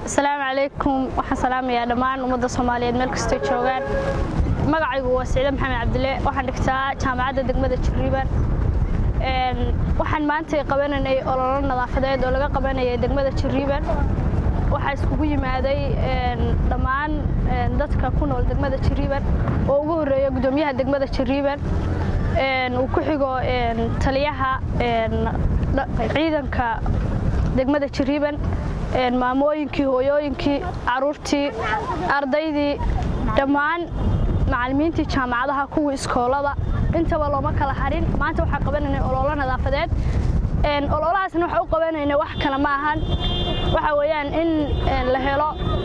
asalaamu calaykum waxaan salaamayaa dhammaan ummadda soomaaliyeed meel kastoo joogaan magacaygu waa siciide maxamed cabdile waxaan dhigtaa jaamacadda degmada jiriiban waxaan maanta qabanaynay ololo nadaafadeed oo laga qabanayay degmada jiriiban waxaa iskugu yimaaday dhammaan dadka ku nool degmada jiriiban oo ugu horreeya guddoomiyaha degmada jiriiban uu ku xigo taliyaha ciidanka degmada jiriiban maamooyinkii hooyooyinkii caruurtii ardaydii dhammaan macallimiintii jaamacadaha kuwii iskoolada intaba looma kala harin maanta waxaa qabanaynay ololo nadaafadeed ololahaasna waxa u qabanayna wax kale ma ahan waxa weeyaan in la helo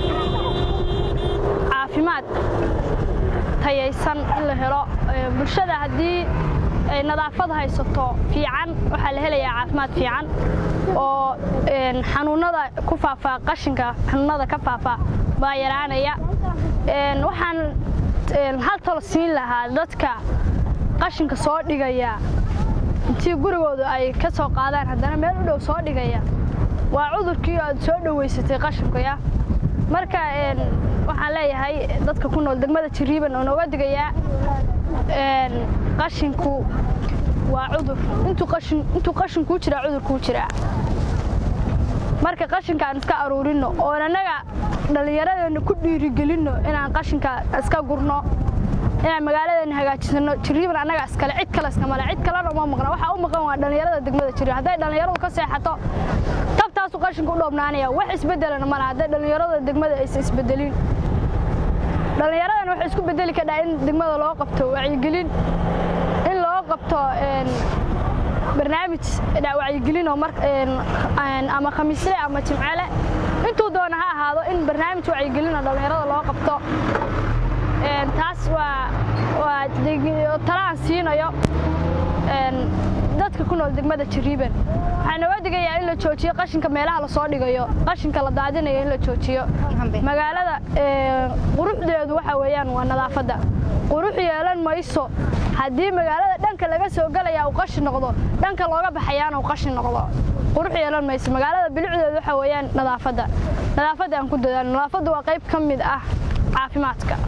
caafimaad tayaysan in la helo bulshada haddii ay nadaafad haysato fiican waxaa la helayaa caafimaad fiican oo xanuunada ku faafaa qashinka xanuunada ka faafa baa yaraanaya waxaan hal talo siin lahaa dadka qashinka soo dhigaya intii gurigooda ay ka soo qaadaan haddana meel u dhow soo dhigaya waa cudurkii aad soo dhoweysatay qashinkaya marka waxaan leeyahay dadka ku nool degmada jiriiban oo nooga digayaa qashinku waa cudur intuu qashinkuu jiraa cudurkuu jiraa marka qashinka aan iska aruurinno oon annaga dhallinyaradeenna ku dhiirigelinno inaan qashinka iska gurno inaan magaaladeena hagaajisano jiriiban annaga iskale cid kale iskamale cid kalena uma maqna waxaa u maqan waa dhallinyarada degmada jiriiban hadday dhallinyaradu ka seexato tabtaasu qashinku u dhoobnaanaya wax isbeddelana mala hadday dhallinyarada degmada aysan isbeddelin dhallinyaradan waxay isku bedeli kadhaa in degmada loo qabto wacyigelin in loo qabto barnaamij wacyigelin oo ama khamiisle ama jimcele intuu doona ha ahaado in barnaamij wacyigelin oo dhallinyarada loo qabto taas waa talaan siinayo dadka ku nool degmada jiriiban waxaa nooga digayaa in la joojiyo qashinka meelaha lasoo dhigayo qashinka la daadinayo in la joojiyo magaalada quruxdeedu waxa weeyaan waa nadaafadda qurux yeelan mayso haddii magaalada dhanka laga soo gelaya uu qashin noqdo dhanka looga baxayaana uu qashin noqdo qurux yeelan mayso magaalada bilicdeedu waxa weeyaan nadaafadda nadaafadda aan ku dadaalo nadaafaddu waa qayb ka mid ah caafimaadka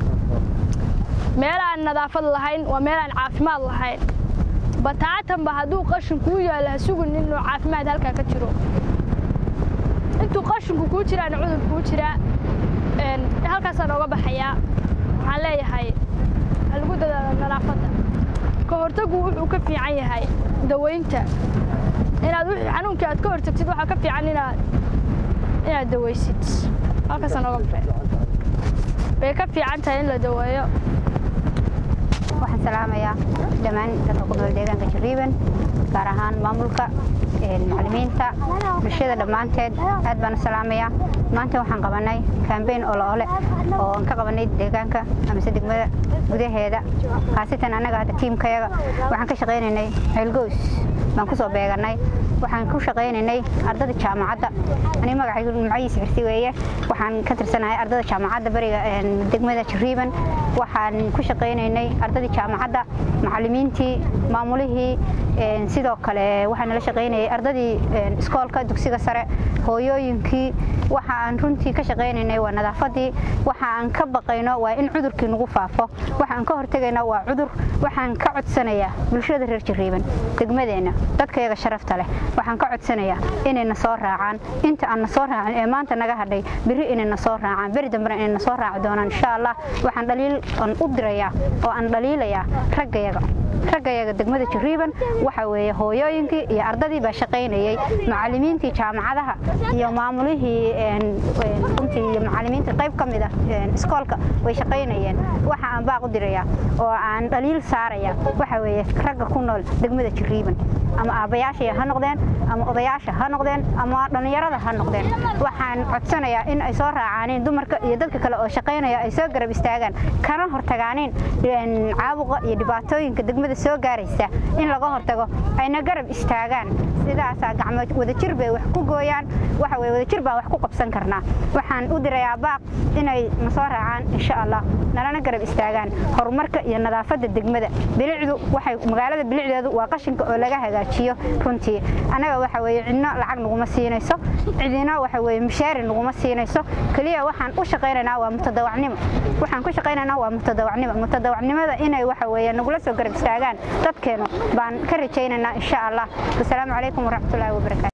meel aan nadaafad lahayn waa meel aan caafimaad lahayn bataatanba hadduu qashin kuu yaalla ha sugin inuu caafimaad halkaa ka jiro intuu qashinku kuu jiraana cudur kuu jiraa halkaasaan ooga baxayaa waxaan leeyahay ha lagu dadaalo nadaafadda ka hortagu wuxuu ka fiican yahay dawaynta inaad wixii xanuunkii aad ka hortagtid waxaa ka fiican inaad inaad dawaysid halkaasaan ooga baxay bay ka fiican tahay in la daweeyo waxaan salaamayaa dhammaan dadka ku nool deegaanka jariiban gaar ahaan maamulka macallimiinta bulshada dhammaanteed aad baan u salaamayaa maanta waxaan qabanay kambeyn oloole oo aan ka qabanay deegaanka amase degmada gudaheeda khaasatan annaga hadda tiimkayaga waxaan ka shaqaynaynay ceelgoys baan ku soo beeganay waxaan ku shaqaynaynay ardada jaamacadda ani magacaygu magaciisa xirsi weeye waxaan ka tirsanahay ardada jaamacadda bariga degmada jariiban waxaan ku shaqaynaynay ardadii jaamacadda macallimiintii maamulihii sidoo kale waxaan nala shaqaynayay ardadii iskoolka dugsiga sare hooyooyinkii waxa aan runtii ka shaqaynaynay waa nadaafadii waxa aan ka baqayno waa in cudurkii nagu faafo waxa aan ka hortegayna waa cudur waxaan ka codsanayaa bulshada reer jariiban degmadeenna dadkayaga sharafta leh waxaan ka codsanayaa inayna soo raacaan inta aan na soo raacin ee maanta naga hadhay beri inayna soo raacaan beri dambena inayna soo raaci doonaan insha allah waxaan dhaliil aan u dirayaa oo aan dhaliilayaa raggayaga raggayaga degmada jariiban waxa weeye hooyooyinkii iyo ardadii baa shaqaynayay macallimiintii jaamacadaha iyo maamulihii runtii iyo macallimiintii qayb ka mid ah iskoolka way shaqaynayeen waxa aan baaq u dirayaa oo aan dhaliil saaraya waxa weeye ragga ku nool degmada jariiban ama aabbayaasha ha noqdeen ama odayaasha ha noqdeen ama dhallinyarada ha noqdeen waxaan codsanayaa in ay soo raacaanin dumarka iyo dadka kale oo shaqaynaya ay soo garab istaagaan kana hortagaanin caabuqa iyo dhibaatooyinka degmada soo gaaraysa in laga hortago ayna garab istaagaan sidaasaa gacmo wadajir bay wax ku gooyaan waxa weye wadajir baan wax ku qabsan karnaa waxaan u dirayaa baaq inay na soo raacaan insha allah nalana garab istaagaan horumarka iyo nadaafadda degmada bilicdu waxay magaalada bilicdeedu waa qashinka oo laga hagaajiyo hagaajiyo runtii annaga waxa weeye cidno lacag naguma siinayso cidina waxa weeye mishaari naguma siinayso keliya waxaan u shaqaynaynaa waa mutadawacnimo waxaan ku shaqaynaynaa waa mutadawacnimo mutadawacnimada inay waxa weeye nagula soo garab istaagaan dadkeenu baan ka rajaynaynaa insha allah wasalaamu calaykum waraxmatullaahi wabarakaatu